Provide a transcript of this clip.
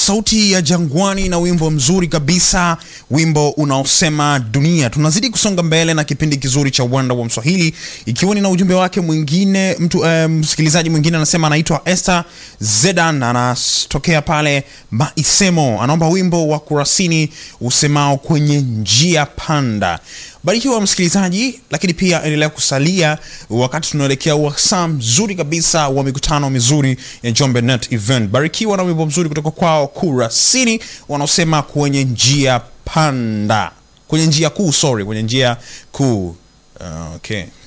sauti ya Jangwani na wimbo mzuri kabisa, wimbo unaosema dunia. Tunazidi kusonga mbele na kipindi kizuri cha uwanda wa Mswahili, ikiwa ni na ujumbe wake mwingine. Mtu eh, msikilizaji mwingine anasema anaitwa Esther Zedan, anatokea pale Maisemo, anaomba wimbo wa Kurasini usemao kwenye njia panda. Barikiwa msikilizaji, lakini pia endelea kusalia wakati tunaelekea wasaa mzuri kabisa wa mikutano mizuri ya Njombe Net Event. Barikiwa na wimbo mzuri kutoka kwao Kurasini wanaosema kwenye njia panda, kwenye njia kuu, sorry, kwenye njia kuu. Uh, okay.